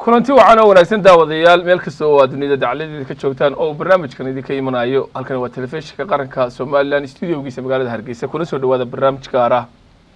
kulanti wacan oo wanaagsan daawadayaal meel kasta oo aad dunida dacaladeeda ka joogtaan oo barnaamijkan idinka imanayo halkan waa telefishinka qaranka somalilan studiogiisa magaalada hargeysa kuna soo dhawaada barnaamij gaar ah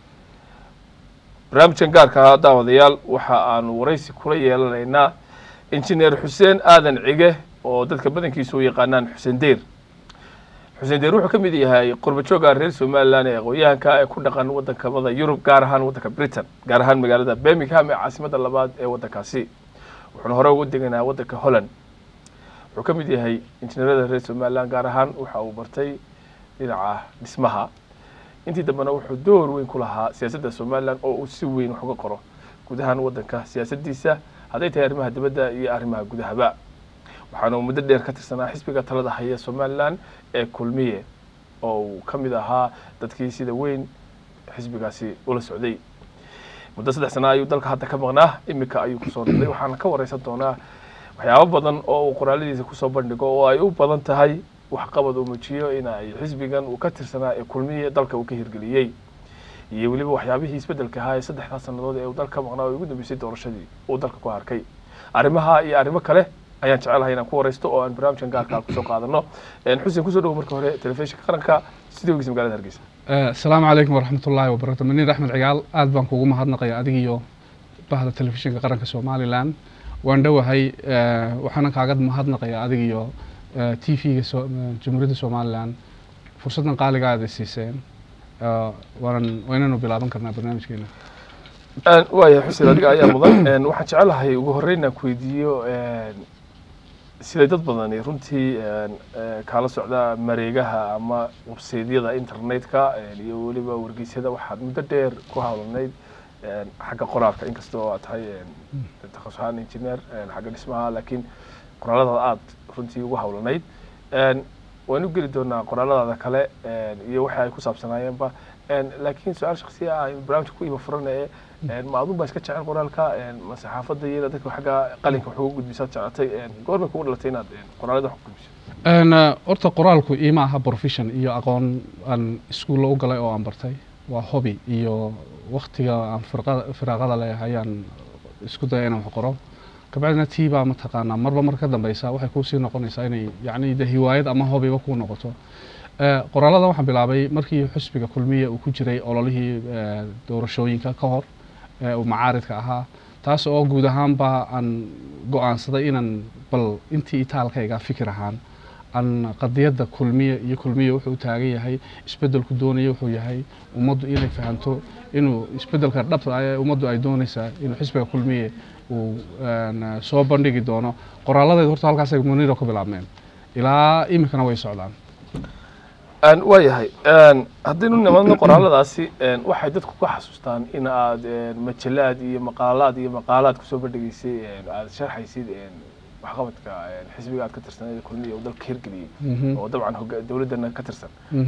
barnaamijkan gaarka ah daawadayaal waxa aanu waraysi kula yeelanaynaa injineer xuseen aadan cige oo dadka badankiisa u yaqaanaan xuseen deyr xuseen deyr wuxuu ka mid yahay qurbajooga reer somalilan ee aqoon-yahanka ee ku dhaqan waddankamada yurub gaar ahaan waddanka britain gaar ahaan magaalada birmingham ee caasimada labaad ee waddankaasi wuxuuna hore ugu deganaa waddanka holland wuxuu ka mid yahay injineerada reer somalilan gaar ahaan waxa uu bartay dhinaca dhismaha intii dambena wuxuu door weyn ku lahaa siyaasadda somalilan oo uu si weyn wax uga qoro guud ahaan waddanka siyaasaddiisa hadday tahay arrimaha dibadda iyo arrimaha gudahaba waxaana uu muddo dheer ka tirsanaa xisbiga talada haya somalilan ee kulmiye oo uu ka mid ahaa dadkii sida weyn xisbigaasi ula socday muddo saddex sana ayuu dalka hadda ka maqnaa iminka ayuu kusoo noqday waxaana ka wareysan doonaa waxyaabo badan oo uu qoraaladiisa kusoo bandhigo oo ay u badan tahay waxqabad uu muujiyo in ay xisbigan uu ka tirsanaa ee kulmiye dalka uu ka hirgeliyey iyo weliba waxyaabihii isbeddelka ahaa ee saddexdaa sannadood ee uu dalka ka maqnaa oo ugu dambeysay doorashadii uu dalka ku harkay arrimaha iyo arrimo kale ayaan jecelahay inaan ku wareysto oo aan barnaamijkan gaarkaa kusoo qaadano xuseen kusoo dhawo marka hore telefishinka qaranka studiogiisa magaalada hargeysa asalaamu calaykum waraxmat ullaahi wabarakatu maniir axmed cigaal aad baan kuugu mahadnaqaya adig iyo bahda telefishinka qaranka somalilan waan dhowahay waxaana kaaga mahadnaqaya adig iyo t v-ga jamhuuriyadda somalilan fursaddan qaaliga aad siiseen waanan waynanu bilaaban karnaa barnaamijkeena waayahay xuseen adiga ayaa mudan waxaan jecelahay ugu horreyn inaan ku weydiiyo siday dad badani runtii kaala socda mareegaha ama websaydyada internetka iyo weliba wargeysyada waxaad muddo dheer ku hawlanayd xagga qoraalka inkasta oo aad tahay takhasus ahaan engineer xagga dhismaha laakiin qoraaladaada aada runtii ugu hawlanayd waan u geli doonaa qoraaladaada kale iyo waxa ay ku saabsanaayeenba laakiin su-aal shaksiya ah barnaamijka ku iba furan ee ma adun baa iska jecel qoraalka ma saxaafadda iyo dadka xagga qalinka wax uga gudbisaad jeclatay goormay kugu dhalatay inaad qoraalada wax ku gudbiso horta qoraalku iima aha profession iyo aqoon aan iskuulla u galay oo aan bartay waa hobby iyo waktiga aan firaaqada leeyahay ayaan isku daya inaan wax qoro kabacdina tii baa mataqaanaa marba mar ka dambeysa waxay kuusii noqonaysaa inay yacni de hiwaayad ama hobbyba kuu noqoto qoraaladan waxaan bilaabay markii xusbiga kulmiya uu ku jiray ololihii doorashooyinka ka hor uu macaaridka ahaa taas oo guud ahaanba aan go-aansaday inaan bal intii itaalkayga fikir ahaan aan qadiyadda kulmiya iyo kulmiya wuxuu u taagan yahay isbeddelku doonaya wuxuu yahay ummaddu inay fahanto inuu isbeddelka dhabta ee ummaddu ay doonaysaa inuu xisbiga kulmiye uu soo bandhigi doono qoraalladeed horta halkaasay muniiro ka bilaabmeen ilaa iminkana way socdaan waayahay haddaynu nimadno qoraaladaasi waxay dadku ka xasuustaan in aad majalaad iyo maqaalaad iyo maqaalaad kusoo bandhigeysay aad sharxaysid waxqabadka xisbiga aad ka tirsan kulmiya uu dalka hirgeliyey oo dabcan dowladdana ka tirsan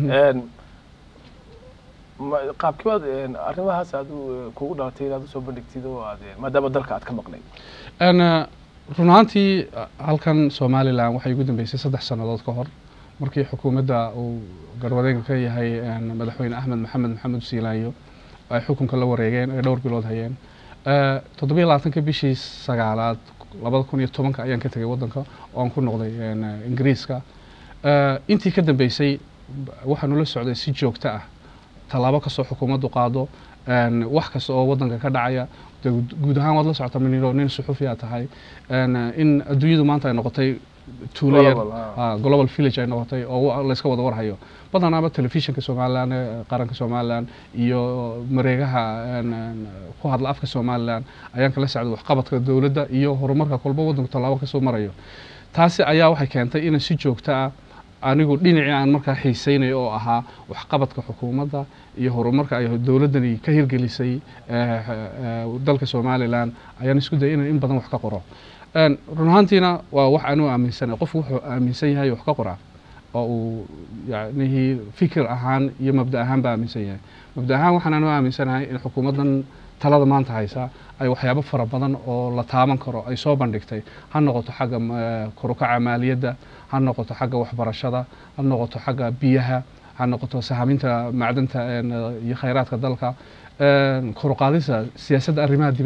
qaabkiibaad arrimahaas aad kugu dhalatay inaad usoo bandhigtid oo aad maadaama dalka aad ka maqnay run ahaantii halkan somalilan waxay ugu dambeysay saddex sannadood ka hor markii xukuumadda uu garwadeenka ka yahay madaxweyne axmed maxamed maxamed siilaanyo ay xukunka la wareegeen ay dhowr bilood hayeen toddobiyo labaatanka bishii sagaalaad labada kun iyo tobanka ayaan ka tegay waddanka oo aan ku noqday ingiriiska intii ka dambeysay waxaanu la socday si joogto ah tallaabo kastoo xukuumaddu qaado wax kasta oo waddanka ka dhacaya guud ahaan waad la socota miniro nin suxufi aa tahay in adduunyadu maanta ay noqotay tuulo yar global village ay noqotay oo layska wada warhayo badanaaba telefishinka somalilan ee qaranka somalilan iyo mareegaha ku hadla afka somalilan ayaan kala socday waxqabadka dowladda iyo horumarka kolba waddanku tallaabo kasoo marayo taasi ayaa waxay keentay in si joogto ah anigu dhinacii aan markaa xiiseynayo oo ahaa waxqabadka xukuumadda iyo horumarka ay dowladdani ka hirgelisay dalka somalilan ayaan isku dayay inaan in badan wax ka qoro run ahaantiina waa wax anuu aaminsanay qofku wuxuu aaminsan yahay wax ka qoraa oo uu yacnihii fikir ahaan iyo mabda ahaan ba aaminsan yahay mabda ahaan waxaan anuu aaminsanahay in xukuumaddan talada maanta haysa ay waxyaabo fara badan oo la taaban karo ay soo bandhigtay ha noqoto xagga korukaca maaliyadda ha noqoto xagga waxbarashada ha noqoto xagga biyaha ha noqoto sahaminta macdanta iyo khayraadka dalka koruqaadisa siyaasadda arrimaha dibadda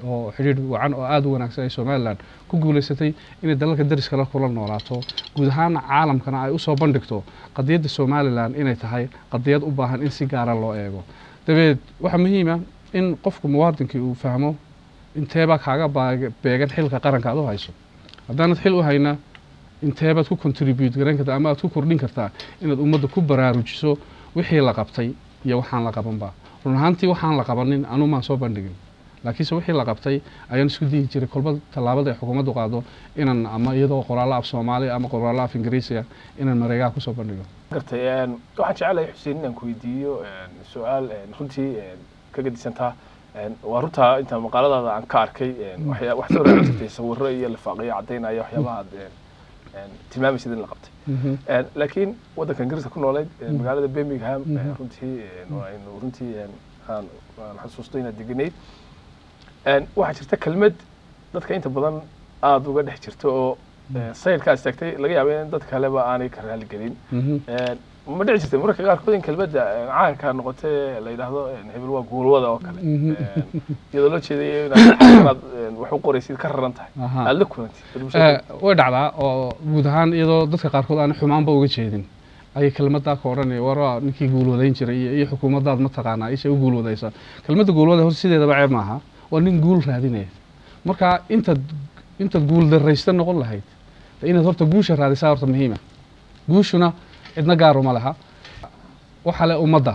oo xidhiidh wacan oo aada u wanaagsan ay somalilan ku guulaysatay inay dalalka dariskala kula noolaato guud ahaana caalamkana ay usoo bandhigto qadiyadda somalilan inay tahay qadiyad u baahan in si gaara loo eego dabeed waxaa muhiima in qofku muwaadinkii uu fahmo inteebaa kaaga baag- beegan xilka qaranka aad u hayso haddaanad xil u hayna inteebaad ku contribute garan kartaa ama aad ku kordhin kartaa inaad ummadda ku baraarujiso wixii la qabtay iyo waxaan la qabanba run ahaantii waxaan la qabanin anumaan soo bandhigin laakiinse wixii la qabtay ayaan isku dihi jiray kolba tallaabada ay xukuumaddu qaado inaan ama iyadoo qoraallo af soomaali ama qoraallo af ingiriisiya inaan mareegaha kusoo bandhigo gartay een, waxaan jecelahay xuseen inaan ku weydiiyo een, su-aal een, runtii een, ka gadisantaa een, waa runtaa inta maqaaladaada aan ka arkay een, waxyaa- wax soo raacsan sawirro iyo lifaaqyo caddaynaya waxyaabaha aad een, een, tilmaamaysid in la qabtay Een, laakiin waddanka ingiriiska ku nooleyd een, magaalada birmingham een, Mhm. runtii een, waa aynu runtii een, aan aan xasuusto inaad deganeyd Een, waxaa jirta kelmad dadka inta badan aada uga dhex jirta oo een, sayidka aad tagtay laga yaaba in dad kaleba aanay ka raali gelin Een, ma dhici jirtay mararka qaarkood in kelmadda een, caanka noqotee la yidhaahdo een, hebel waa guulwada oo kale Mhm. Een, iyadoo loo jeedayo inaad inaad een, wax u qoraysid ka raran tahay Aha. aada la kulantid Eh, way dhacdaa oo guud ahaan iyadoo dadka qaarkood aan xumaanba uga jeedin ayay kelmadaa ka odhanaya war waa ninkii guulwadayn jiray iyo, iyo xukuumaddaad ma taqaanaa ishay u guulwadaysa kelmadda guulwada horta sideedaba ceeb maaha waa nin guul raadinaya marka intaad intaad guul darraysta noqon lahayd de inaad horta guusha raadisaa horta muhiima guushuna cidna gaaruma laha waxa le ummadda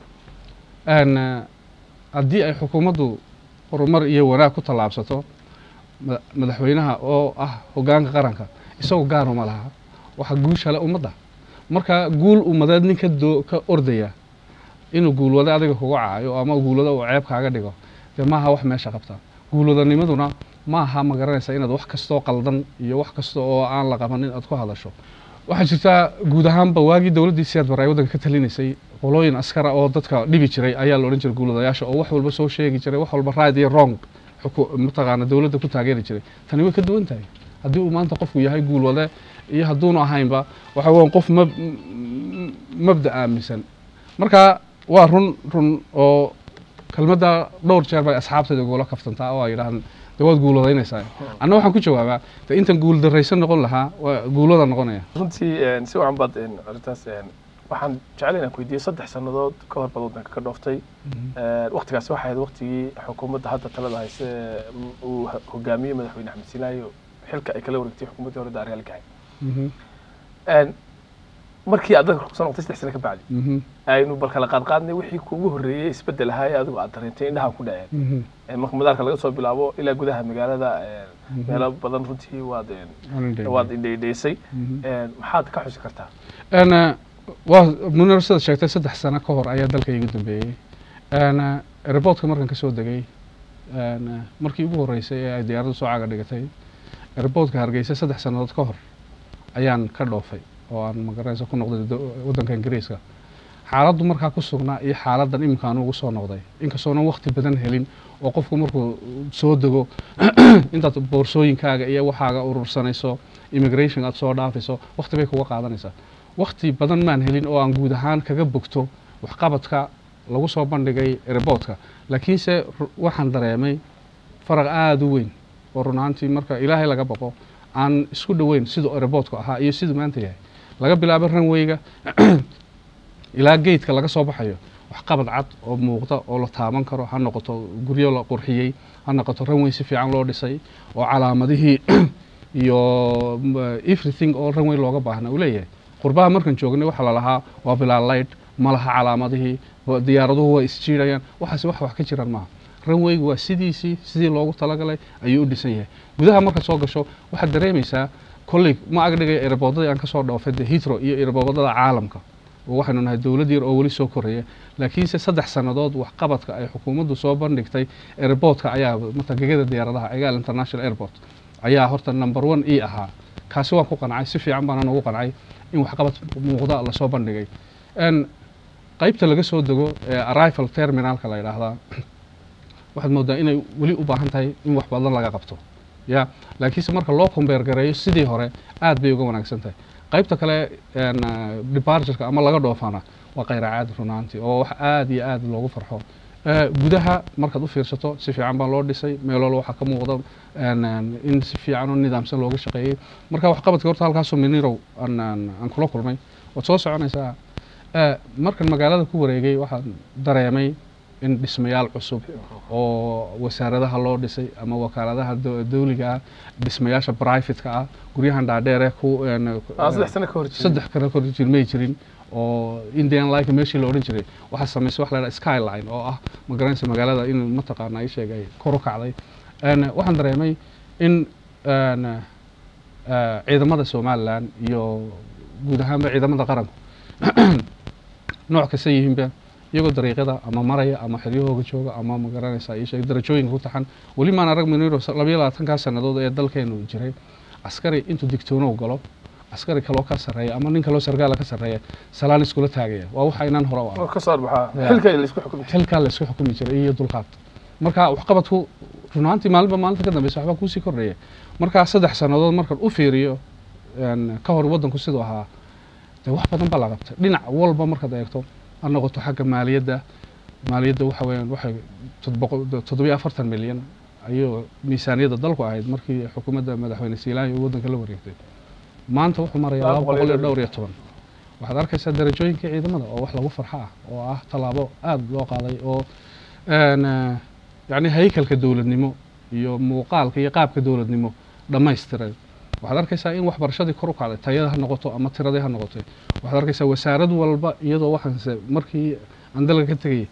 Een, eh, haddii ay xukuumaddu horumar iyo wanaag ku tallaabsato mada- madaxweynaha oo ah hogaanka qaranka isagoo gaaruma laha waxa guusha le ummadda marka guul ummadeed nin ka doo ka ordaya inuu guulwado adiga kuga caayo ama guulwado uu ceeb kaaga dhigo dee maaha wax meesha qabta guulwadanimaduna maaha ma garanaysa inaad wax kastoo qaldan iyo wax kasta oo aan la qabanin aad ku hadasho waxaa jirtaa guud ahaanba waagii dowladdii siyaad bare ay waddanka ka talinaysay qolooyin askara oo dadka dhibi jiray ayaa la odhan jiray guulwadayaasha oo wax walba soo sheegi jiray wax walba right iyo wrong xuku- mataqaana dowladda ku taageeri jiray tani way ka duwan tahay haddii uu maanta qofku yahay guulwade iyo hadduunu ahaynba waxa weyan qof mab m- mabda aaminsan marka waa run run oo kelmadda dhowr jeer bay asxaabtayda ugula kaftantaa oo ay yidhahdaan de waad guulwadaynaysaa anna waxaan ku jawaabaa de intan guul darraysan noqon lahaa waa guulwada noqonaya runtii een, si wacan baad een, arrintaas een, waxaan jecel inaan ku weydiiyo saddex sannadood ka hor baad waddanka ka dhooftay waktigaas waxay ahayd waktigii xukuumadda hadda talada hayse ee, m- uu ho- hogaamiyey madaxweyne axmed sinaayo xilka ay kala wareegtay xukuumaddii hore daaryaal gahay Mhm, Een, markii aad dalka kusoo noqotay saddex sano ka bacdi mhm, aynu bal kala qaad qaadnay wixii kuugu horreeyey isbeddel ahaa ee adigu aad dareentay indhaha ku dhaceen mhm, Een, marka madaarka laga soo bilaabo ilaa gudaha magaalada een, Mhm. meelo badan runtii waad een, Aanan dheerin. waad indhaydhaysay Mhm. Een, maxaad ka xusi kartaa Een, eh, waa munir sidaad sheegtay saddex sano ka hor ayaa dalka igu dambeeyey Een, eh, airportka markan ka soo degay een, eh, markii ugu horreysay ee ay diyaaraddu soo caga dhigatay airportka hargeysa saddex sannadood ka hor ayaan ka dhoofay oo aan magaranaysa ku noqday do- waddanka ingiriiska xaaladdu markaa ku sugnaa iyo xaaladdan iminka aan ugu soo noqday inkastoonan waqti badan helin oo qofku markuu soo dego intaad boorsooyinkaaga iyo waxaaga urursanayso immigration aad soo dhaafayso waqti bay kuga qaadanaysaa waqti badan maan helin oo aan guud ahaan kaga bogto waxqabadka lagu soo bandhigay airportka laakiinse ru- waxaan dareemay faraq aada u weyn oo run ahaantii marka ilaahay laga baqo aan isku dhoweyn siduu airportku ahaa iyo siduu maanta yahay laga bilaabo ranwayga ilaa geedka laga soo baxayo waxqabad cad oo muuqda oo la taaban karo ha noqoto guryo la qurxiyey ha noqoto ranway si fiican loo dhisay oo calaamadihii iyo m- everything oo ranway looga baahna uu leeyahay qurbaha markan joognay waxaa lalahaa waa bilaa light ma laha calaamadihii wa- diyaaraduhu waa isjiirayaan waxaasi wax wax ka jiraan maaha ranwaygu waa sidiisii sidii loogu talagalay ayuu u dhisan yahay gudaha markaad soo gasho waxaad dareemaysaa kolley ma agdhigay erbodadii aan kasoo dhoofay de hitro iyo erbodada caalamka oo waxaynu nahay dowlad yar oo weli soo koraya laakiinse saddex sannadood waxqabadka ay xukuumaddu soo bandhigtay airportka ayaa matagegada diyaaradaha egaal international airport ayaa horta number one e ahaa kaasi waan ku qancay si fiican baana ugu qancay in waxqabad muuqda lasoo bandhigay Een, qaybta laga soo dego ee arrival terminalka la yidhaahdaa waxaad moodaa inay weli u baahan tahay in wax badan laga qabto ya laakiinse marka loo kombeer gareeyo sidii hore aad bay uga wanaagsan tahay qaybta kale een, eh, departureka ama laga dhoofana waa khayracaad runaantii oo wax aad iyo aad loogu farxo Eh, gudaha markaad u fiirsato si fiican baa loo dhisay meel walba waxaa ka muuqda een, een, in si fiican oo nidaamsan looga shaqeeyey marka waxqabadka horta halkaasoo minirow aan aan aan kula kulmay waad soo soconaysaa Eh, markan magaalada ku wareegay waxaan dareemay in dhismayaal cusub oo wasaaradaha loo dhisay ama wakaaladaha dow- dawliga ah dhismayaasha brivatka ah guryahan dhaadheer ee ku een, aan saddex sano ka hor jirin saddex kana kor jir may jirin oo indian like meeshii la odhan jiray waxaa samaysay wax la yidhaha skyline oo ah ma garanaysa magaalada in mataqaana ay sheegay kor u kacday Een, waxaan dareemay in een, eh, ciidamada somalilan iyo guud ahaanba ciidamada qaranku nooc kasta yihiinba iyagoo dariiqyada ama maraya ama xiryahooga jooga ama ma garanaysa ii sheeg darajooyinka ku taxan weli maan arag miniro labayo labaatankaa sannadood ee dalkeenu jiray askari intuu digtoonow galo askari kaloo ka sarreeya ama nin kaloo sargaala ka sarreeya salaan iskula taagaya waa waxa inaan hore u arag oo ka soo baxaa Ya. xilka la isku xukumi jiray xilkaa la isku xukumi jiray iyo dulqaad marka waxqabadku run ahaantii maalinba maalinta ka dambeysa waxbaa kuusii kordhaya markaa saddex sannadood markaan u fiiriyo een, ka hor waddanku siduu ahaa dee wax badan baa la qabtay dhinac walba markaad eegto ha noqoto xagga maaliyadda maaliyadda waxa weeyaan waxay tod- boqol- toddobiyo afartan milyan ayuu miisaaniyadda dalku ahayd markii xukuumadda madaxweyne siilaanya uu waddanka la wareegtay maanta wuxuu maraya Laba laba boqol iyo boqol iyo dhowr dhowr iyo toban waxaad arkaysaa darajooyinka ciidamada oo wax lagu farxo ah oo ah tallaabo aada loo qaaday oo een, eh, yacni haykalka dowladnimo iyo muuqaalka iyo qaabka dowladnimo dhammaystiray waxaad arkaysaa in waxbarashadii kor u kacday tayada ha noqoto ama tiradii ha noqotay waxaad arkaysaa wasaarad walba iyadoo waxaanse markii aan dalka ka tegayay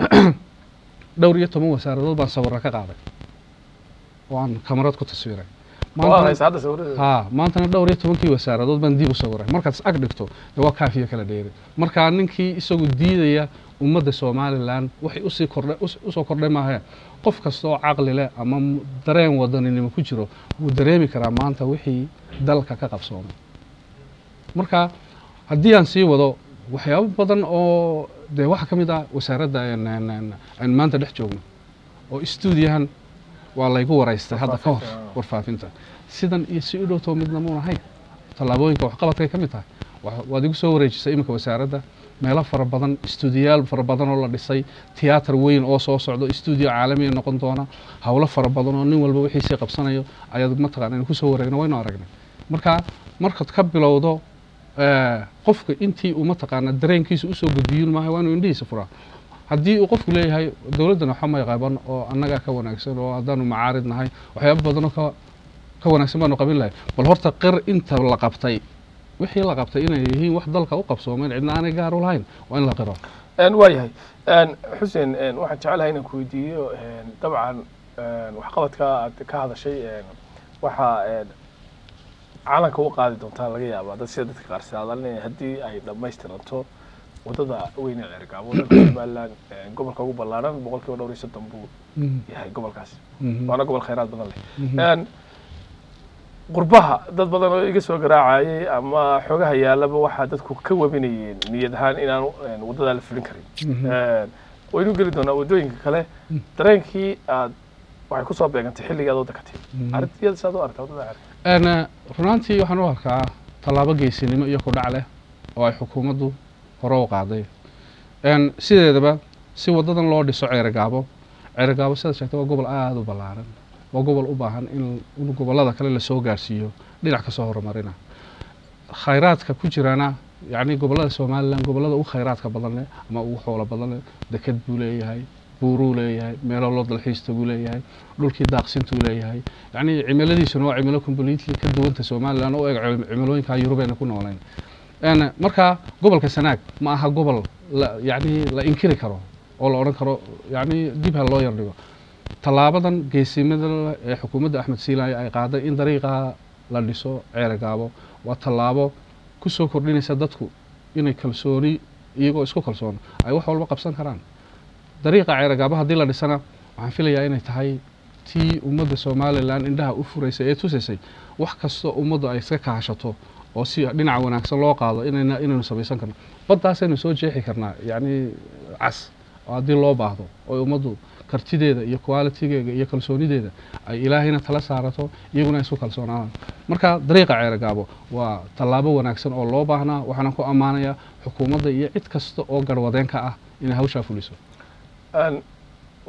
dhowr iyo toban wasaaradood baan sawirra ka qaaday oo aan kamarad ku taswiray oo aad haysa hadda sawirada haa maantana dhowr iyo tobankii wasaaradood baan dib u sawiray markaad is ag dhigto dee waa kaafiya kala dheeri markaa ninkii isagu diidaya ummadda somalilan waxay usii kordha us- usoo kordhay maahe qof kasta oo caqli leh ama m- dareen wadaninimo ku jiro wuu dareemi karaa maanta wixii dalka ka qabsoomay marka haddii aan sii wado waxyaabo badan oo dee waxaa ka mid ah wasaaradda een- een- een- aan maanta dhex joogno oo stuudiyahan waa laygu waraystay hadda ka hor Warfaafinta. warfaafinta sidan iyo si u dhowtoo midna muun ahayn tallaabooyinka waxqabadkay ka mid tahay Wa- waad igu soo wareejisay iminka wasaaradda meelo fara badan istuudiyaal fara badan oo la dhisay tiyaatar weyn oo soo socdo istuudiyo caalamiya noqon doona howlo fara badan oo nin walba wixiisii qabsanayo ayaad mataqaana in kusoo wareegna waynu aragnay marka markaad ka bilowdo eh, qofka intii uu mataqaana dareenkiisa usoo gudbiyun maaha waa inuu indhihiisa furaa haddii uu qofku leeyahay dowladdan waxa may qaban oo annagaa ka wanaagsan oo haddaanu macaarid nahay waxyaabo badanoo ka ka wanaagsan baanu qabin lahay bal horta qir inta la qabtay wixii la qabtay inay yihiin wax dalka u qabsoomeen cidna aanay gaar u lahayn waa in la qiro Een, waa yahay Een, xuseen een, waxaan jecelahay inaan ku weydiiyo een, dabcan een, waxqabadka aad ka hadashay een, waxaa een, calanka u qaadi doontaa laga yaabaa dad sida dadka qaar saadalinaya haddii ay dhammaystiranto wadada weyne cergaabo waddanka somaliland een, gobolka ugu ballaaran boqolkiiba dhowr iyo soddon buu yahay gobolkaasi Mhm. waana gobol khayraad badan leh Mhm. Een, qurbaha dad badan oo iga soo garaacayay ama xogaha yaalaba waxaa dadku ka webinayeen niyad ahaan inaan een, wadadaa la fulin karin Mhm. Een, waynu geli doonaa waddooyinka kale Mm. dareenkii aad waxay kusoo beegantay xilligii aad waddanka timi Mhm. arrintiiyada saad u aragtaa waddada cerga Een, eh, runaantii waxaan u arkaa tallaabo geesinimo iyo kudhac leh oo ay xukuumaddu hore u qaaday Een, sideedaba si wadadan loo dhiso ceerigaabo ceerigaabo sidaad sheegtay waa gobol aada u ballaaran waa gobol u baahan in in gobollada kale lasoo gaarsiiyo dhinac kasoo horumarina khayraadka ku jirana yacni gobollada somalilan gobollada ugu khayraadka badan leh ama ugu xoolo badan leh deked buu leeyahay buuruu leeyahay meelo loo dalxiista buu leeyahay dhulkii daaqsintuu leeyahay yacni cimiladiisuna waa cimilo completely ka duwanta somalilan oo eg cim- cimilooyinka yurubeena ku nooleen Een, marka gobolka sanaag ma aha gobol la yacni la inkiri karo oo la odhan karo yacni dib ha loo yardhigo tallaabadan geesimada leh ee xukuumadda axmed siilaayo ay qaaday in dariiqa la dhiso ceerigaabo waa tallaabo ku soo kordhinaysa dadku inay kalsooni iyagoo isku kalsoon ay wax walba qabsan karaan dariiqa ceerigaabo haddii la dhisana waxaan filayaa inay tahay tii ummadda somalilan indhaha u furaysay ee tusaysay wax kastoo ummaddu ay iska kaashato oo si dhinaca wanaagsan loo qaado inayna inaynu samaysan karno baddaasaynu soo jeexi karnaa yacni cas oo haddii loo baahdo oo ummaddu kartideeda iyo qualitigeega iyo kalsoonideeda ay ilaahayna tala saarato iyaguna ay isku kalsoonaadaan marka dariiqa ceerigaabo waa tallaabo wanaagsan oo loo baahnaa waxaana ku ammaanayaa xukuumadda iyo cid kasta oo garwadeen ka ah inay hawshaa fuliso Een,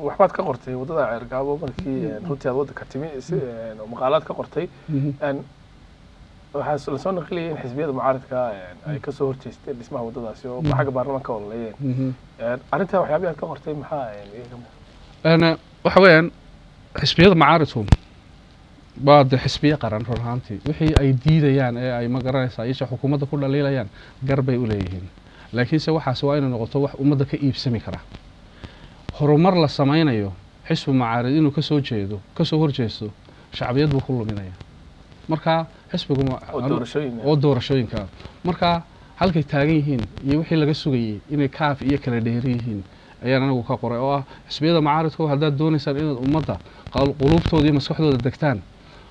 waxbaad ka qortay waddada ceergaabo markii een, runtii aad waddanka timi si een, oo maqaalaad ka qortay Mhm. een, waxaa lasoo naqliyay in xisbiyada mucaaradka een, ay kasoo horjeesteen dhismaha waddadaasi oo xagga baarlamaanka ka ololeeyeen Mhm. Een, arrintaa waxyaabihi aad ka qortay maxaa een, iyaga mu- Een, waxa weeyaan xisbiyada macaaridku waa de xisbiye qaran run ahaantii wixii ay diidayaan ee ay ma garanaysaa isha xukuumadda ku dhaliilayaan gar bay u leeyihiin laakiinse waxaas waa inay noqoto wax ummadda ka iibsami kara horumar la samaynayo xisbi macaarid inuu kasoo jeedo kasoo horjeesto shacbiyad buu ku luminaya marka xisbigu ma- oo doorashooyin oo doorashooyinka marka halkay taagan yihiin iyo wixii laga sugayey inay kaaf iyo kala dheeri yihiin ayaan anigu ka qoray oo ah xisbiyada macaaridku haddaad doonaysaan inaad ummadda qal- quluubtooda iyo maskaxdooda degtaan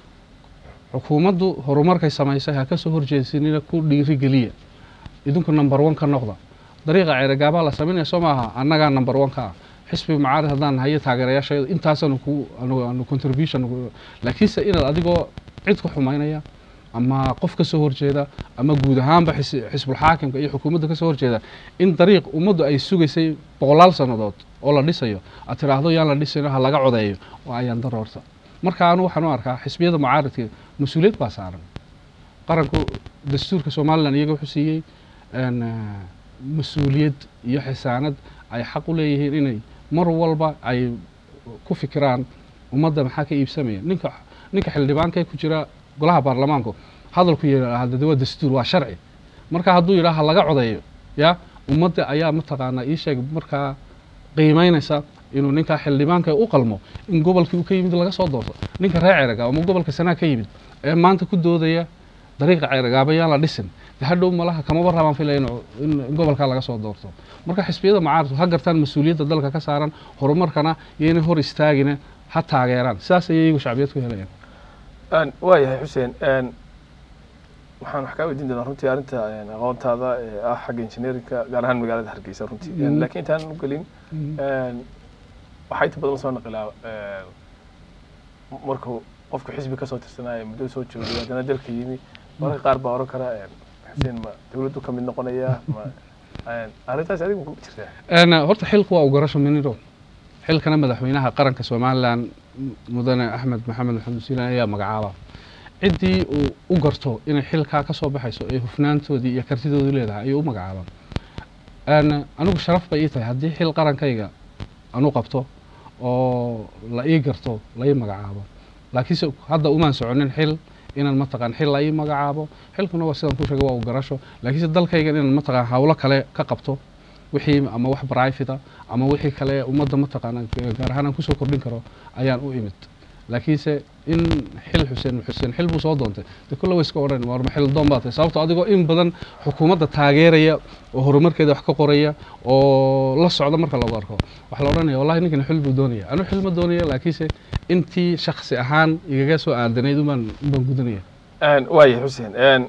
xukuumaddu horumarkay samaysay ha kasoo horjeesinina ku dhiirigeliya idinku number one ka noqda dariiqa ceeragaabaa la samaynaya soo maaha annagaa number one ka ah xisbi macaarid haddaan hayo taageerayaashayda intaasaanu ku anu anu contribution ugu- laakiinse inaad adigoo cid ku xumaynaya ama qof ka soo horjeeda ama guud ahaanba xis- xisbulxaakimka iyo xukuumadda ka soo horjeeda in dariiq ummaddu ay sugaysay boqolaal sannadood oo la dhisayo aad tidhaahdo yaan la dhisayno ha laga codeeyo waa ayaan daroorta marka anu waxaan u arkaa xisbiyada mucaaridka mas-uuliyad baa saaran qaranku dastuurka somalilan iyaga wuxuu siiyey een, eh, mas-uuliyad iyo xisaanad ay xaq u leeyihiin inay mar walba ay ku fikiraan ummadda maxaa ka iibsamaya ninka ninka xildhibaanka ku jira golaha baarlamaanku hadalku yidhaahda de waa dastuur waa sharci marka hadduu yidhaha ha laga codeeyo ya ummadda ayaa mataqaanaa ii sheeg markaa qiimeynaysa inuu ninkaa xildhibaanka u qalmo in gobolkii uu ka yimid laga soo doorto ninka reer ceeraga ama gobolka sanaa ka yimid ee maanta ku doodaya dariiqa ceeragaaba yaan la dhisin de hadhow malaha kamaba rabaan filaya in- in in gobolkaa laga soo doorto marka xisbiyada macaaridku ha gartaan mas-uuliyadda dalka ka saaran horumarkana iyo inay hor istaagina ha taageeraan sidaas ayay iyagu shacbiyad ku helayaan Een, waayahay xuseen een, waxaan wax kaa weydiin doonaa runtii arrinta een, aqoontaada ee ah xagga engineerinka gaar ahaan magaalada hargeysa runtii Een, Mhm. laakiin intaan u gelin een, waxaa inta badan lasoo naqilaa een, markuu qofku xisbi kasoo tirsanaayo muddo soo joogay haddana dalka yimi mararka qaar baa oran kara een, xuseen ma dawladdu ka mid noqonaya ma een, arrintaas adigu ku jirtaa Een, horta xilku waa u garasho miniro xilkana madaxweynaha qaranka somalilan m- mudane axmed maxamed maxamed siilan ayaa magacaaba ciddii uu u garto inay xilkaa ka soo baxayso ee hufnaantoodii iyo kartidoodii leedahay ayuu u magacaaba Een, anigu sharaf bay ii tahay haddii xil qarankayga anu qabto oo la ii garto la ii magacaabo laakiinse hadda umaan soconin xil inaan mataqaan xil la ii magacaabo xilkuna waa sidaan ku sheegay waa u garasho laakiinse dalkaygan inaan mataqaan hawlo kale ka qabto wixii ama wax private ama wixii kale ummadda mataqaana gaar ahaan aan kusoo kordhin karo ayaan u imid laakiinse in xil xuseen xuseen xil buu soo doontay de kulle way iska odhan war ma xil doon baa tahay sababto adigoo in badan xukuumadda taageeraya oo horumarkeeda wax ka qoraya oo la socda marka lagu arko waxaa la odhanaya wallahi ninkan xil buu doonaya anu xil ma doonaya laakiinse intii shaksi ahaan igaga soo aadanayd umbaan umbaan gudanaya Een, waayahay xuseen een,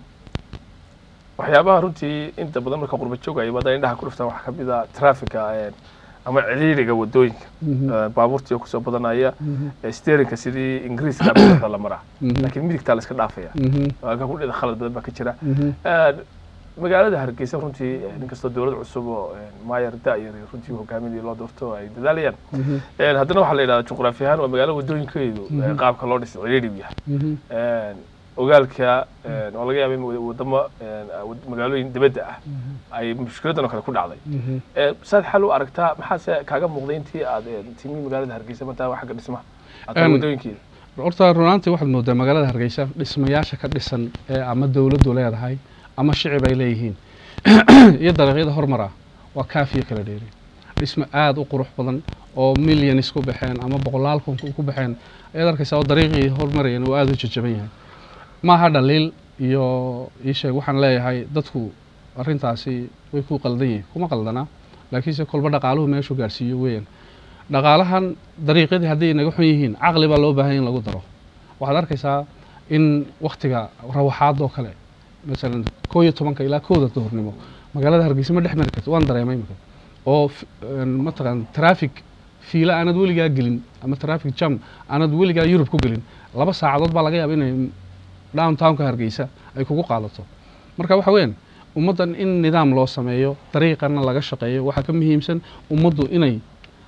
waxyaabaha runtii inta badan marka qurba joogaya badan indhaha ku dhuftaan waxaa kamid ah trafficka een, ama ciriiriga wadooyinka Een, baabuurtii oo kusoo badanaya steerinka sidii ingiriiska bidixda la maraa laakiin midigtaa la iska dhaafaya halka ku dhida khalad badan baa ka jira Een, magaalada hargeysa runtii een, inkastoo dowlad cusub oo een, maayar da-yar iyo runtii hogaaminii loo doorto ay dadaalayaan Een, haddana waxaa la yidhahdaa juqraafi ahaan waa magaalo wadooyinkeedu een, Mhm. qaabka loo dhisay ciriirigu yahay Een, ogaalka een, oo laga yaaba in wad- wadamo een, wad- magaalooyin dibadda ah ay mushkiladan oo kale ku dhacday Ee, saad xal u aragtaa maxaase kaaga muuqday intii aad een, timi magaalada hargeysa martaa wax xagga dhismaha aad tahay Een, wadooyinkeeda horta runaantii waxaad moodaa magaalada hargeysa dhismayaasha ka dhisan ee ama dowladdu leedahay ama shicib ay leeyihiin iyo dariiqyada hormara waa kaafiyo kala dheeri dhismo aada u qurux badan oo milyanis ku baxeen ama boqolaal kun ku ku baxeen ayaad arkaysaa oo dariiqii hormarayeen uu aada u jajaban yahay maaha dhaliil iyo ii sheeg waxaan leeyahay dadku arrintaasi way ku qaldan yihiin kuma qaldana laakiinse kolba dhaqaaluhu meeshuu gaarsiiyo weeyaan dhaqaalahan dariiqyadii hadday naga xun yihiin caqli baa loo baahan in lagu daro waxaad arkaysaa in waktiga rawaxaad oo kale masalan koo iyo tobanka ilaa kooda duhurnimo magaalada hargeysa ma dhex mari karto waan dareemay imika oo f- een, mataqaan traffic fiila aanad weligaa gelin ama traffic jam aanad weligaa yurub ku gelin laba saacadood baa laga yaaba inay downtownka hargeysa ay kugu qaadato marka waxa weeyaan ummaddan in nidaam loo sameeyo dariiqana laga shaqeeyo waxaa ka muhiimsan ummaddu inay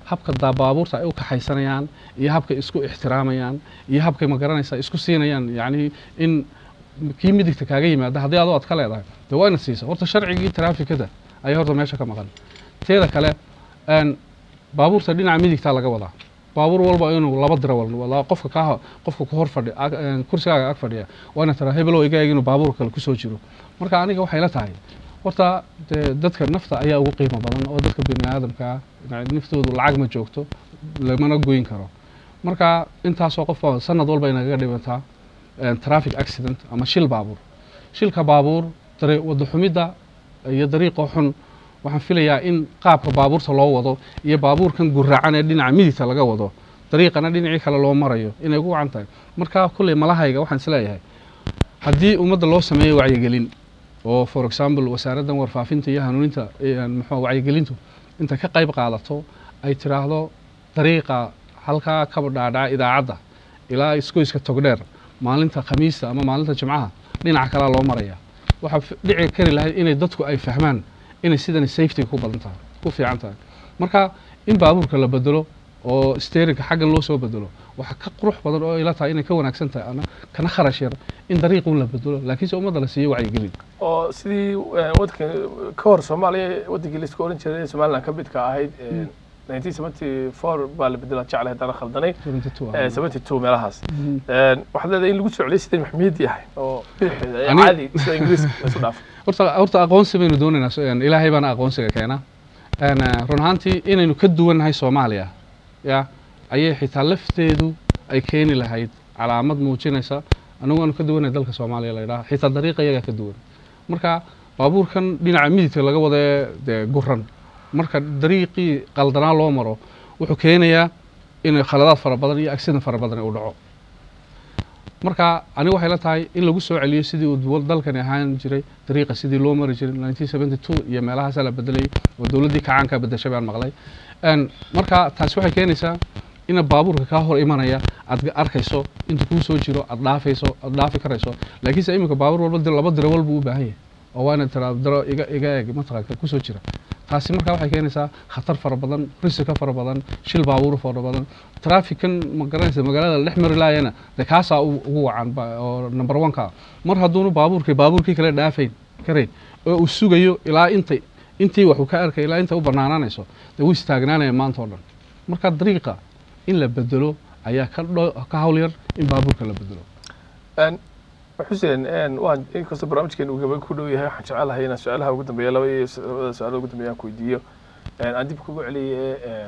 habka daa baabuurta ay u kaxaysanayaan iyo habkay isku ixtiraamayaan iyo habkay ma garanaysaa isku siinayaan yacni in kii midigta kaaga yimaada haddii adoo aad ka leedahay dee waa ina siisa horta sharcigii taraafikada ayaa horta meesha ka maqan teeda kale een, baabuurta dhinaca midigtaa laga wadaa baabuur walba inuu laba diro wal qofka kaa qofka ku hor fadhi ag- een, kursigaaga ag fadhiya waa ina tiraa hebelow iga eeg inuu baabuur kale kusoo jiro marka aniga waxay la tahay horta dee dadka nafta ayaa ugu qiimo badan oo dadka bini aadamka naftoodu lacag ma joogto lamana goyn karo marka intaasoo qof baa sanad walba inagaga dhibantaa een, traffic accident ama shil baabuur shilka baabuur dare wada xumidda iyo dariiqa xun waxaan filayaa in qaabka baabuurta loo wado iyo baabuurkan guraacan ee dhinaca midigta laga wado dariiqana dhinacii kale loo marayo inay ugu wacan tahay marka kulley malahayga waxaan isleeyahay haddii ummadda loo sameeyo wacyigelin oo for example wasaaraddan warfaafinta iyo hanuuninta eh, muxuu wacyigelintu inta ka qayb qaadato ay tiraahdo dariiqa halkaa kaba dhaadhaca idaacadda ilaa iskoyska togdheer maalinta khamiista ama maalinta jimcaha dhinaca kalea loo maraya waxaa f- dhici kari lahayd inay dadku ay fahmaan inay sidani safety ku badan tahay ku fiican tahay marka in baabuurka la bedelo oo steerinka xaggan loo soo bedelo waxaa ka qurux badan oo ila tahay inay ka wanaagsan tahay ana kana kharash yar in dariiqun la bedelo laakiinse ummadda la siiyo wacyigelin oo sidii eh, waddanka ka hor soomaaliya waddankii la isku oran jiray ee somaliland ka midka ahayd eh, 1974 baa la bedelaa jeclay haddana khaldanay 72 Eh, 72 meelahaas Eh, waxaad leedahay in lagu soo celiyay sidii maxmiyadii ahayd oo bidixeeda ee Ani- caadi sida ingiriiska la isu dhaafay horta horta aqoonsi baynu doonaynaa so- een, ilaahay baana aqoonsiga keena Een, eh, run ahaantii inaynu ka duwannahay soomaaliya ya ayay xitaa lafteedu ay keeni lahayd calaamad muujinaysa anigu aanu ka duwannahay dalka soomaaliya la yidhaha xitaa dariiqa iyagaa ka duwan marka baabuurkan dhinaca midigta laga wadee dee guran marka dariiqii qaldanaa loo maro wuxuu keenayaa in khaladaad fara badan iyo accident fara badan uu dhaco marka aniga waxay la tahay in lagu soo celiyo sidii uu duwal- dalkani ahaan jiray dariiqa sidii loo mari jiray 1972 iyo meelahaasaa la bedelayay oo dowladdii kacaanka bedeshay baan maqlay Een, marka taasi waxay keenaysaa ina baabuurka kaa hor imanaya aad ga- arkayso inta kuu soo jiro aad dhaafayso aad dhaafi karayso laakiinse iminka baabuur walba dir- laba diro walbuu u baahan yahay oo waa inaad tiraa diro iga iga eeg mataqaanka kusoo jira taasi marka waxay keenaysaa khatar fara badan risika fara badan shil baabuur fara badan traffickan ma garanaysa magaalada la dhex mari laayana dee kaasaa u- ugu wacan ba- oo number one ka mar hadduunu baabuurkii baabuurkii kale dhaafayn karayn oo uu sugayo ilaa intay intii waxuu ka arkay ilaa intay u banaanaanayso dee wuu istaagnaanaya maanta oo dhan marka dariiqa in la bedelo ayaa ka dho ka hawl yar in baabuurka la bedelo Een, xuseen een, waan inkastoo barnaamijkeena uu gabagabo ku dhow yahay waxaan jecelahay inaan su-aalaha ugu dambeeya laba iyo s- labada su-aalood ugu dambeeya aan ku weydiiyo Een, aan dib kugu celiye een,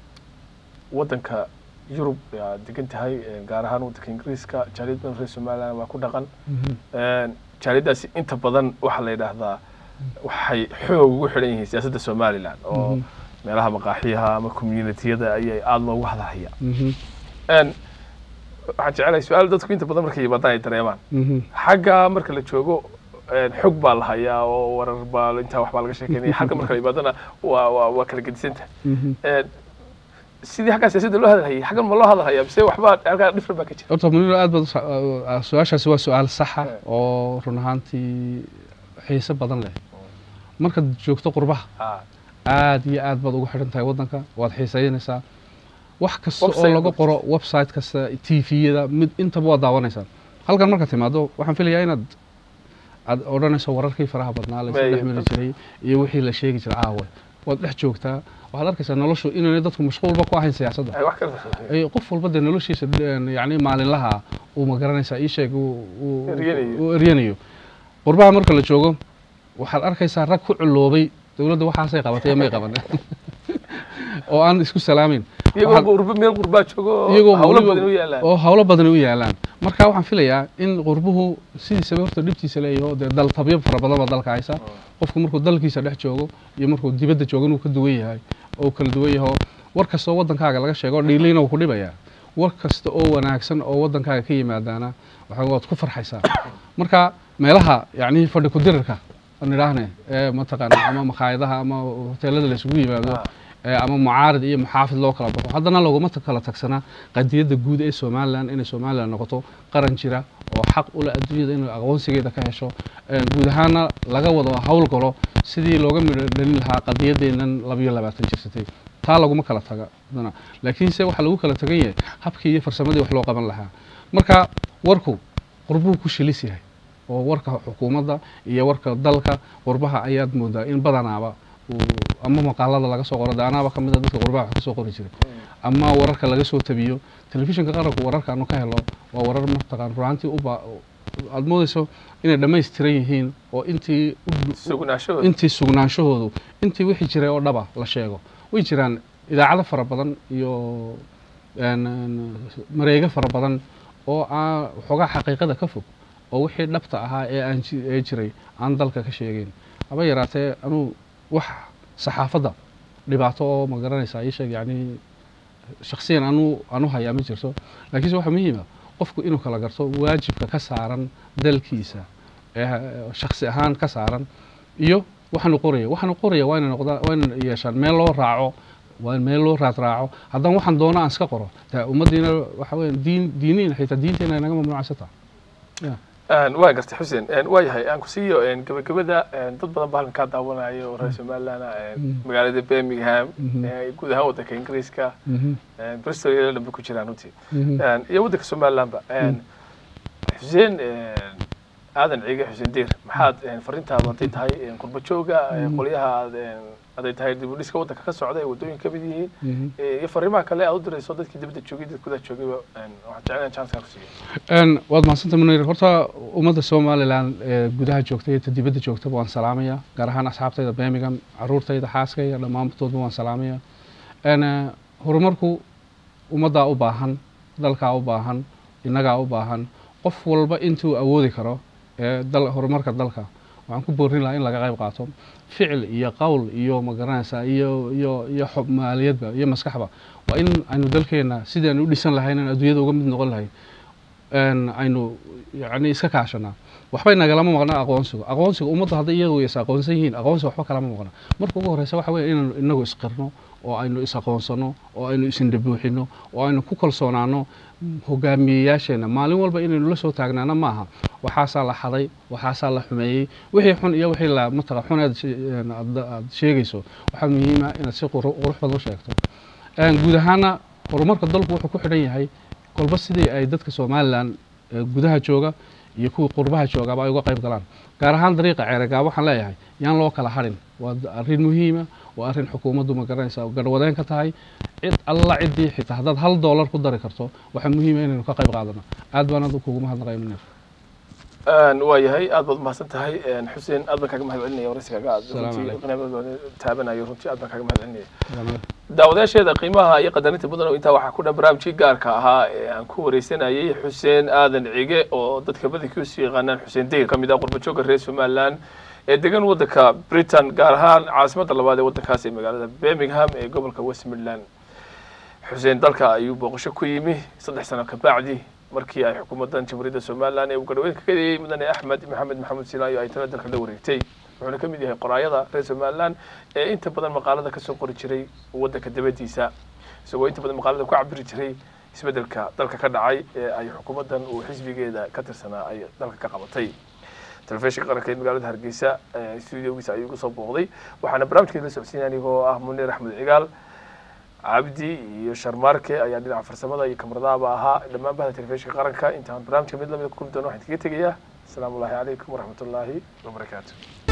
waddanka yurub aad degan tahay een, gaar ahaan waddanka ingiriiska jaaliyad badan reer somaliland waa ku dhaqan Een, jaaliyadaasi inta badan waxaa la yidhaahdaa waxay xoog ugu xidhan yihiin siyaasadda somaliland oo Mhm. meelaha maqaaxiyaha ama communitiyada ayay aada loogu hadlahaya Mhm, Een, waxaan jecelahay su-aal dadku inta badan markay yimaadaan ay dareemaan mhm. xagga marka la joogo een, xog baa la hayaa oo warar baa intaa wax baa laga sheekeynaya xagga marka la yimaadana waa waa waa kala gedisanta Mhm. Een, sidii xagga siyaasadda loo hadalhayay xaggan ma loo hadalhayaa mise waxbaa halkaa dhifran baa ka jira horta muniro aad baad u sa- uh, su-aashaasi waa su-aal saxa Eh. oo run ahaantii xiise badan leh markaad joogto qurbaha Ah, aad iyo aad baad ugu xidhan tahay waddanka waad xiiseynaysaa wax kasta oo Website laga website. qoro website kasta tviyada mid intaba waad daawanaysaa halkan markaad timaado waxaan filayaa inaad aad odhanayso wararkii faraha badnaa laysu May- dhex mari jiray iyo wixii la sheegi jiray caawa waad dhex joogtaa waxaad arkaysaa noloshu inaanay dadku mashquulba ku ahayn siyaasadda ay wax kala ay qof walba dee noloshiisa een, yacni maalinlaha uu ma garanaysaa ii sheeg uu- uu Eryanayo. uu eryanayo qurbaha marka la joogo waxaad arkaysaa rag ku culoobay dowladda waxaasay qabatay may qaban oo aan isku salaamin iyagoo Waxaad- qurba meel qurbaa joogo iyagoo hawlo weliba- badan u yaalaan oo hawlo badan u yaalaan marka waxaan filayaa in qurbuhu sidiisaba horta dhibtiisa leeyaho dee dal tabyo fara badan baa dalka haysa qofku markuu dalkiisa dhex joogo iyo markuu dibadda joogo inuu ka duwan yahay oo kala duwan yaho war kasta oo waddankaaga laga sheego dhiiliina wuu ku dhibayaa war kasta oo wanaagsan oo waddankaaga ka yimaadaana waxaa waad ku farxaysaa marka meelaha yacni fadhi ku-dirirka aan idhaahne ee mataqaana ama makhaayadaha ama hoteelada la isugu yimaado Ah. ee ama mucaarid iyo muxaafid loo kala baxo haddana laguma ta- kala tagsanaa qadiyadda guud ee somalilan inay somalilan noqoto qaran jira oo xaq u leh adduunyada inay aqoonsigeeda ka hesho Een, guud ahaana laga wado hawl galo sidii looga midho dhalin lahaa qadiyadeennan labayo labaatan jirsatay taa laguma kala taga badana laakiinse waxaa lagu kala tagan yahay habkii iyo farsamadii wax loo qaban lahaa marka warku qurbuu ku shilis yahay oo warka xukuumadda iyo warka dalka qurbaha ayaad moodaa in badanaaba uu ama maqaalada laga soo qoro de anaaba ka mid a dadka qurbaha wax ka soo qori jiray ama wararka laga soo tabiyo telefishinka qaranku wararka aanu ka helo waa warar mataqaan runaantii uba aada moodeyso inay dhammaystiran yihiin oo intii u- sugnaashahooda intii sugnaanshahoodu intii wixii jiray oo dhaba la sheego way jiraan idaacado fara badan iyo een, een, mareego fara badan oo aan waxoogaa xaqiiqada ka fog oo wixii dhabta ahaa ee aan ji- ee jiray aan dalka ka sheegeyn haba yaraatee anuu wax saxaafadda dhibaato oo ma garanaysaa ii sheeg yacni shaksiyan anu anu hayaa ma jirto laakiinse waxaa muhiima qofku inuu kala garto waajibka ka saaran dalkiisa ee shaksi ahaan ka saaran iyo waxaanu qoraya waxaanu qoraya waa inay noqdaan waa inay yeeshaan meel loo raaco waa in meel loo raad raaco haddaan waxaan doono aan iska qoro dee ummaddiina waxa weya diin diiniin xitaa diinteena naga mamnuucsataa waa gartay xuseen waa yahay aan ku siiyo gabagabada dad badan baa halkan kaa daawanayo oo reer somaliland ah, Mhm. magaalada birmingham Mhm. eh, guud ahaan waddanka ingiriiska Mhm, bristol iyo dhanba ku jiraan runtii mhm. iyo waddanka somalilandba xuseen aadan ciige xuseen deer maxaad fariintaadu hadday tahay qurba jooga Mhm. qolyaha aad hadday tahay dib u dhiska waddanka ka socda ee waddooyinka kamid yihiin Mhm. eh, iyo fariimaha kale aad u dirayso dadkii dibadda joogay dadka gudaha joogayba waxaan jeclaan chance ku siiyo Een, waad mahadsanta munir horta ummadda somalilan ee gudaha joogta iyo ta dibadda joogtaba waan salaamaya gaar ahaan asxaabtayda birmingham caruurtayda xaaskayga dhammaantoodba waan salaamaya Een, eh, horumarku ummaddaa u baahan dalkaa u baahan innagaa u baahan qof walba intuu awoodi karo ee dal horumarka dalka waxaan ku boorin lahaa in laga qayb qaato ficil iyo qowl iyo ma garanaysaa iyo iyo iyo xob maaliyadba iyo maskaxba waa in aynu dalkeena sidii aynu u dhisan lahayn aan adduunyada uga mid noqon lahayn een, aynu yani iska kaashanaa waxbay nagalama maqna aqoonsigu aqoonsiga ummadda hadday iyagu is aqoonsan yihiin aqoonsiga waxba kalama maqna marka ugu horeysa waxa weeye inaynu inagu isqirno oo aynu is aqoonsano oo aynu isindhabuuxino oo aynu ku kalsoonaano hogaamiyeyaasheena maalin walba inaynu la soo taagnaana maaha waxaasaa la xaday waxaasaa la xumeeyey wixii xun iyo wixii la mataqa xun aad she- een, aad aad sheegayso waxaa muhiima inaad si quru- qurux badan u sheegto Een, guud ahaana horumarka dalku wuxuu ku xidhan yahay kolba sidii ay dadka somalilan ee gudaha jooga iyo kuwii qurbaha joogaba ay uga qayb galaan gaar ahaan dariiqa ceeragaab waxaan leeyahay yaan loo kala harin waa d- arrin muhiima waa arrin xukuumaddu ma garanaysa garwadeen ka tahay cid alla ciddii xitaa haddaad hal doolar ku dari karto waxaa muhiima inaynu ka qayb qaadano aad baan adu kugu mahadnaqay munir waa yahay aad baad umahadsan tahay xuseen aad baan kaaga mahad celinaya waraysigaaga aad Salaamu runtii calaykum. qanaabadooda taabanayo runtii aad baan kaaga mahad celinaya daawadayaasheeda qiimaha iyo qadarinta mudan oo intaa waxaa ku dhan barnaamijkii gaarka ahaa ee aan ku wareysanayay xuseen aadan cige oo dadka badankiisu yaqaanaan xuseen deyr ka mid ah qurbajooga reer somaliland ee degan waddanka britain gaar ahaan caasimadda labaad ee waddankaas ee magaalada birmingham ee gobolka west midland xuseen dalka ayuu booqasho ku yimi saddex sano ka bacdi markii ay xukuumaddan jamhuuriyadda somaliland ee uu garhweyn ka kadiyey mudane axmed maxamed maxamuud sinaayo ay tala dalka la wareegtay wuxuuna ka mid yahay qoraayada reer somaliland ee inta badan maqaalada kasoo qori jiray waddanka dabadiisa isagoo inta badan maqaalada ku cabiri jiray isbeddelka dalka ka dhacay ee ay xukuumaddan uu xisbigeeda ka tirsanaa ay dalka ka qabatay telefishinka qaranka ee magaalada hargeysa ee studiogiisa ayuu kusoo booqday waxaana barnaamijkeeda la socodsiinaya anigoo ah muniir axmed cigaal cabdi iyo sharmaarke ayaa dhinaca farsamada iyo kamaradaaba ahaa dhammaan bahda telefishinka qaranka intaan barnaamijka mid lamida ku kulmi doono waxaan kaga tegayaa asalaamu ullahi calaykum waraxmat ullaahi wabarakaatu